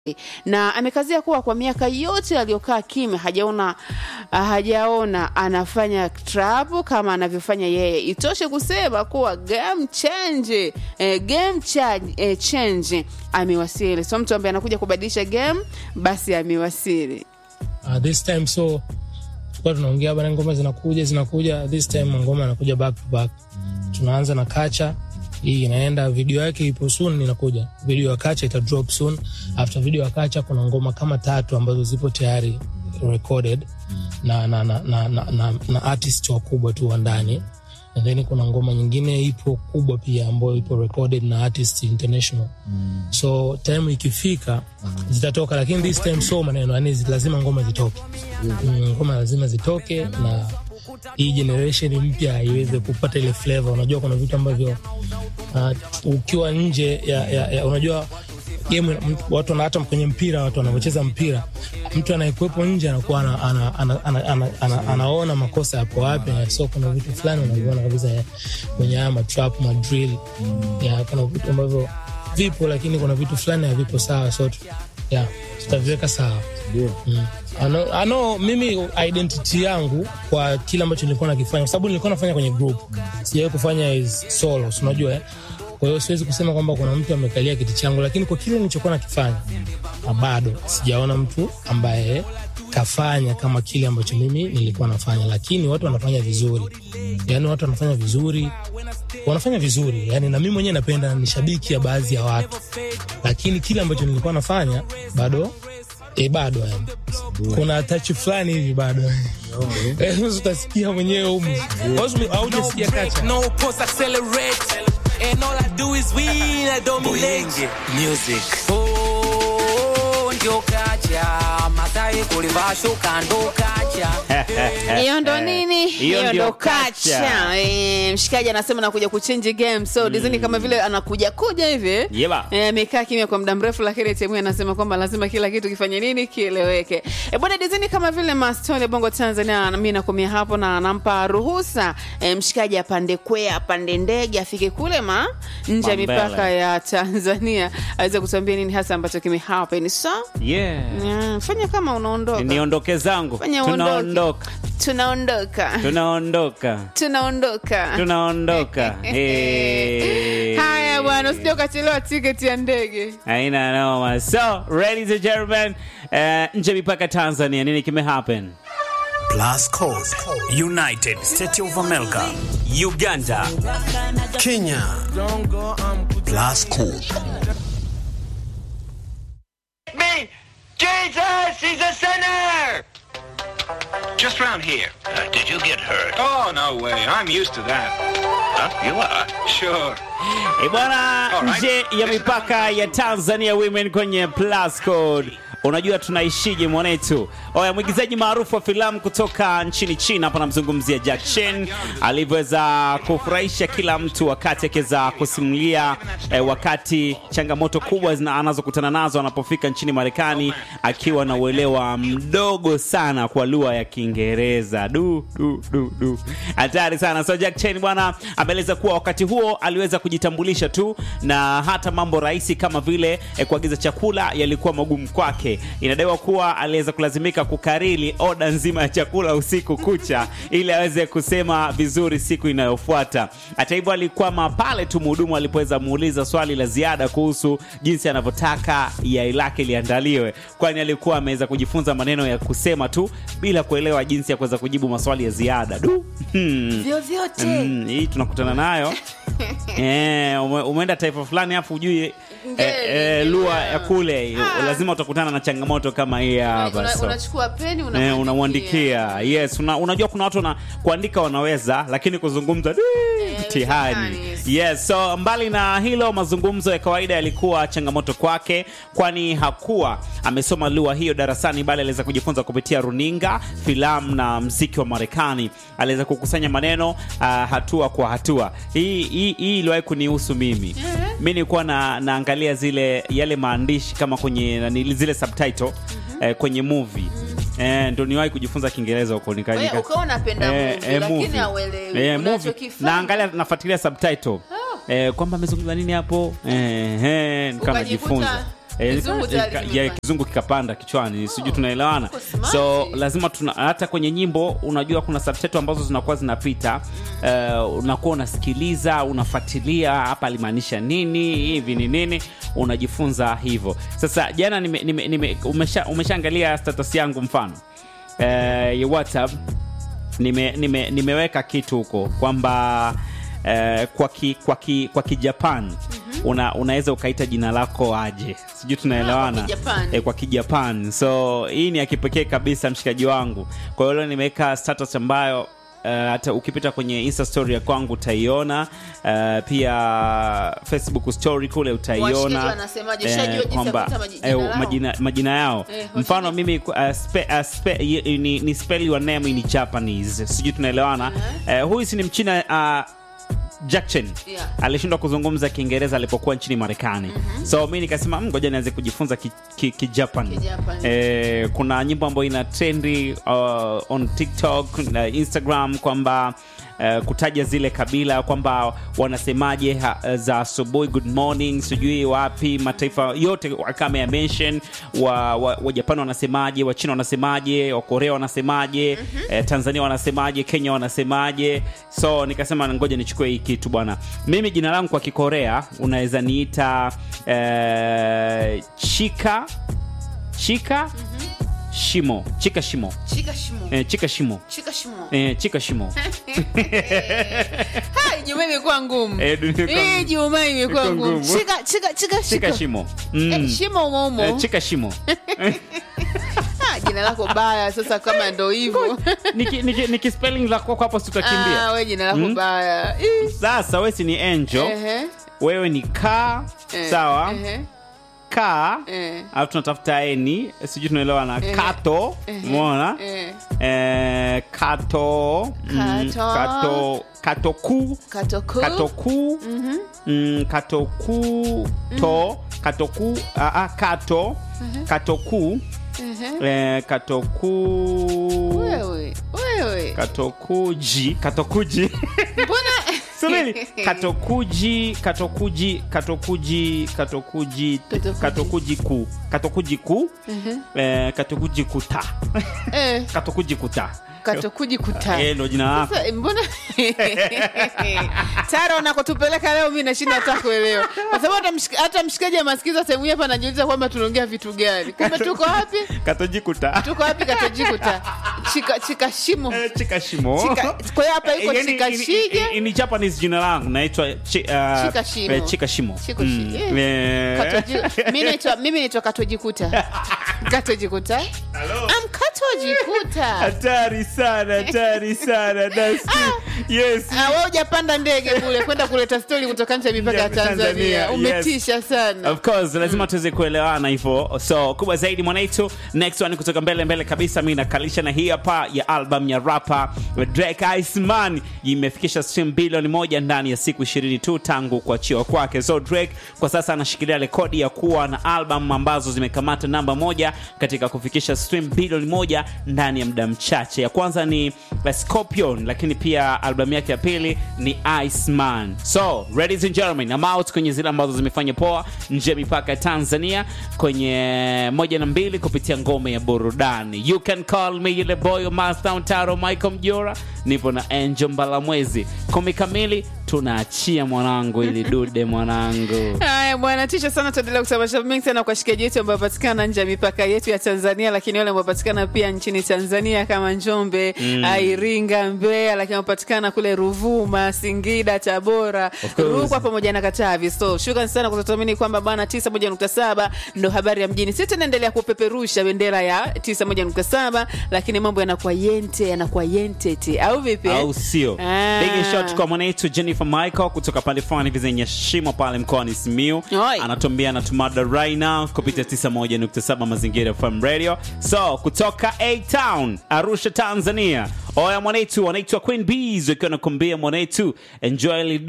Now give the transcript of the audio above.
na amekazia kuwa kwa miaka yote aliyokaa kimya hajaona hajaona anafanya trap kama anavyofanya yeye. Itoshe kusema kuwa game change, eh, game change, eh, change amewasili. So mtu ambaye anakuja kubadilisha game basi amewasili. uh, this time so tulikuwa tunaongea bana, ngoma zinakuja zinakuja, this time ngoma anakuja back to back. Tunaanza na kacha hii inaenda, video yake ipo soon, inakuja video ya kacha ita drop soon. After video ya kacha kuna ngoma kama tatu ambazo zipo tayari recorded na na na na, na, na, na artist wakubwa tu wa ndani and then kuna ngoma nyingine ipo kubwa pia ambayo ipo recorded na artist international mm. so time ikifika mm. zitatoka lakini this time so maneno yani zi- lazima ngoma zitoke mm, ngoma lazima zitoke na hii generation mpya iweze kupata ile flavor unajua kuna vitu ambavyo uh, ukiwa nje ya, ya, ya unajua game watu na hata kwenye mpira watu wanavyocheza mpira mtu anayekuwepo nje anakuwa ana, ana, ana, ana, ana, ana, anaona makosa yapo wapi na so kuna vitu fulani unaviona kabisa ya- kwenye haya matrap madrill ya kuna vitu ambavyo vipo lakini kuna vitu fulani havipo sawa so tu- ya tutaviweka sawa Mm. Ano, ano mimi identity yangu kwa kile ambacho nilikuwa nakifanya kwa sababu nilikuwa nafanya kwenye group sijawahi kufanya is solo si unajua eh? kwa hiyo siwezi kusema kwamba kuna mtu amekalia kiti changu lakini kwa kile nilichokuwa nakifanya na bado sijaona mtu ambaye kafanya kama kile ambacho mimi nilikuwa nafanya lakini watu wanafanya vizuri yaani watu wanafanya vizuri wanafanya vizuri yani na mimi mwenyewe napenda ni shabiki ya baadhi ya watu lakini kile ambacho nilikuwa nafanya bado e, bado yani kuna tachi fulani hivi bado Eh, utasikia mwenyewe umu aujasikia kacha No pulse accelerate. And all I do is win, I dominate. Music. Oh, ndio kacha. Masai kulivaa shuka ndo kacha. hiyo ndo nini Hiyo hiyo ndio ndo kacha. kacha Eh, mshikaji anasema anakuja kuchange game so dizini kama vile anakuja kuja hivi Yeba. Eh, amekaa kimya kwa muda mrefu lakini timu anasema kwamba lazima kila kitu kifanye nini kieleweke e, bwana dizini kama vile mastole bongo tanzania mi nakomia hapo na anampa ruhusa e, mshikaji apande kwea apande ndege afike kule ma nje ya Mambele. mipaka ya tanzania aweze kutuambia nini hasa ambacho kimehappen so yeah. yeah, fanya kama unaondoka niondoke zangu Fanya uondoke. tunaondoka tunaondoka tunaondoka tunaondoka tunaondoka Eh. haya bwana usija ukachelewa tiketi ya ndege aina noma so ladies and gentlemen uh, nje mipaka tanzania nini kimehappen Plus Code, United States of America, Uganda, Kenya. Plus Code. me! Jesus! He's a sinner! Just round here. Uh, did you get hurt? Oh, no way. I'm used to that. Huh? You are. Sure. E bwana, Alright. nje ya mipaka ya Tanzania Women kwenye Plus Code. Unajua tunaishije mwanetu? Oya, mwigizaji maarufu wa filamu kutoka nchini China, hapa namzungumzia Jack Chan, alivyoweza kufurahisha kila mtu wakati akiweza kusimulia eh, wakati changamoto kubwa zina- anazokutana nazo anapofika nchini Marekani, akiwa na uelewa mdogo sana kwa lugha ya Kiingereza. Du, du, du, du. Hatari sana. So Jack Chan bwana ameeleza kuwa wakati huo aliweza kujitambulisha tu na hata mambo rahisi kama vile eh, kuagiza chakula yalikuwa magumu kwake. Inadaiwa kuwa aliweza kulazimika kukariri oda nzima ya chakula usiku kucha ili aweze kusema vizuri siku inayofuata. Hata hivyo, alikwama pale tu mhudumu alipoweza muuliza swali la ziada kuhusu jinsi anavyotaka yai lake liandaliwe, kwani alikuwa ameweza kujifunza maneno ya kusema tu bila kuelewa jinsi ya kuweza kujibu maswali ya ziada. Du. Hmm. vyovyote Mm, hii tunakutana nayo eh, ume, umeenda taifa fulani afu ujui eh, eh, lugha ya kule lazima utakutana na changamoto kama hii hapa Una- so. unachukua peni Eh, unamwandikia yes una, unajua kuna watu na kuandika wanaweza lakini kuzungumza di, mtihani mtihani. yes so mbali na hilo mazungumzo ya kawaida yalikuwa changamoto kwake kwani hakuwa amesoma lugha hiyo darasani bali aliweza kujifunza kupitia runinga filamu na mziki wa marekani aliweza kukusanya maneno uh, hatua kwa hatua hii hii hii iliwahi kunihusu mimi mi nilikuwa na, naangalia zile yale maandishi kama kwenye nani, zile subtitle eh, kwenye movie Eh, ndo niwahi kujifunza kiingereza huko nika- Wewe nika- ukawa unapenda movie, lakini movie. hauelewi Eh, movie. unachokifanya. naangalia nafuatilia subtitle eh, kwamba amezungumza nini hapo eh, eh, nikawa Ukajikuta- najifunza Eh, Kizungu nika- tayari ya, kimepanda. kizungu kikapanda kichwani sijui tunaelewana uko smart. so lazima tuna, hata kwenye nyimbo unajua kuna subtitle ambazo zinakuwa zinapita uh, unakuwa unasikiliza unafuatilia hapa alimaanisha nini hivi ni nini unajifunza hivyo sasa jana nime, nime, nime, umesha, umeshaangalia status yangu mfano uh, ya whatsapp nime, nime, nimeweka kitu huko kwamba eh, kwa ki, kwa ki, kwa kijapan una, unaweza ukaita jina lako aje sijui tunaelewana Ah, kwa Kijapan. eh, kwa kijapan so hii ni ya kipekee kabisa mshikaji wangu kwa hiyo leo nimeweka status ambayo Uh, hata ukipita kwenye insta story ya kwangu utaiona uh, pia facebook story kule Washikaji utaiona wanasemaje? Shajua jinsi ya kwamba kuita maji- eh, jina lao? majina, majina yao Eh, mfano mimi uh, spe, uh, spe, y, ni, ni spell your name in japanese sijui tunaelewana uh, huyu si ni mchina uh, Jackson Yeah. alishindwa kuzungumza kiingereza alipokuwa nchini marekani so mi nikasema "Mm, ngoja nianze kujifunza kijapan ki, ki Japan." Kijapan. eh, kuna nyimbo ambayo ina trendi uh, on tiktok na instagram kwamba Uh, kutaja zile kabila kwamba wanasemaje ha, za asubuhi good morning sijui wapi mataifa yote kama ya mention wa, wa, wa Japan wanasemaje wa China wanasemaje wa Korea wanasemaje eh, Tanzania wanasemaje Kenya wanasemaje so nikasema ngoja nichukue hii kitu bwana mimi jina langu kwa kikorea unaweza niita eh, chika chika shimo chika shimo Chika shimo. eh, chika shimo Chika shimo. eh, chika shimo Hai, Juma imekuwa ngumu. Eh, dunia imekuwa Hii ngumu. Juma imekuwa Imekuwa ngumu. ngumu. Chika chika chika chika shimo mm. Eh, shimo umo umo. eh, chika shimo Ah, jina lako baya sasa kama ndo hivyo. niki, niki, niki spelling la kwako hapo tutakimbia Ah, we jina lako Mm. baya. Ih. sasa we si ni angel Ehe. wewe ni ka Eh, sawa ehe. ka Eh. alafu tunatafuta eni sijui tunaelewa na Ehe. kato Ehe. umeona Eh. eh, kato mm, Kato. kato katoku Katoku. katoku mm, katoku to katoku ah, ah, kato katoku Ehe. eh, katoku Wewe. Wewe. katokuji katokuji Mbona subiri katokuji katokuji katokuji katokuji Katokuji. katokuji ku katokuji ku eh, katokuji kuta eh katokuji kuta katokuji kuta. eh ndo jina lako Sasa, mbona tara unakotupeleka leo mi nashinda hata kuelewa kwa sababu hata mshik- hata mshikaji amasikiza sehemu hii hapa anajiuliza kwamba tunaongea vitu gani kumbe tuko wapi katoji kuta tuko wapi katojikuta chika, chika shimo Eh, chika shimo Chika- kwa hiyo hapa iko Eh, yani, chika ini- shige ini- ni japanese jina langu naitwa chi, uh, Chika shimo. eh, chika shimo Chiko Mm, shi- eh. Katoji- mi naitwa- mimi naitwa katojikuta katojikuta am katojikuta hatari sana hatari sana Nasi- yes Ah, wewe hujapanda ndege kule kwenda kuleta stori kutoka nje ya mipaka ya Ya Tanzania, Tanzania. yes. Umetisha sana. of course lazima tuweze kuelewana hivyo so kubwa zaidi mwanaitu next one kutoka mbele mbele kabisa mi nakalisha na hii hapa ya album ya rapa drake iceman imefikisha stream bilioni moja ndani ya siku 20 tu tangu kuachiwa kwake so drake kwa sasa anashikilia rekodi ya kuwa na album ambazo zimekamata namba moja katika kufikisha stream bilioni moja ndani ya muda mchache ya kwanza ni uh, scorpion lakini pia albamu yake ya pili ni iceman so ladies and gentlemen I'm out kwenye zile ambazo zimefanya poa nje ya mipaka ya tanzania kwenye moja na mbili kupitia ngome ya burudani you can call me yule boy wa mastown taro michael mjora nipo na angel mbalamwezi kumi kamili tunaachia mwanangu ili dude mwanangu Haya bwana, tisha sana. Tuendelea kusabarisha mengi sana kwa shikaji yetu ambayo patikana nje ya mipaka yetu ya Tanzania, lakini wale ambao patikana pia nchini Tanzania kama Njombe, mm. Iringa, Mbeya, lakini wapatikana kule Ruvuma, Singida, Tabora, Of course. Rukwa pamoja na Katavi. So shukrani sana kwa kutuamini kwamba bwana 91.7 ndo habari ya mjini. Sisi tunaendelea kupeperusha bendera ya 91.7, lakini mambo yanakuwa yente, yanakuwa yentete au vipi? eh? au sio Ah. big shot kwa mwanetu jennifer michael kutoka pande fulani hivi zenye shimo pale mkoani simiu Oi. anatuambia anatumada right now kupitia 91.7 mazingira fm radio so kutoka a town arusha tanzania oya mwanetu wanaitwa queen bees wakiwa nakuambia mwanetu enjoy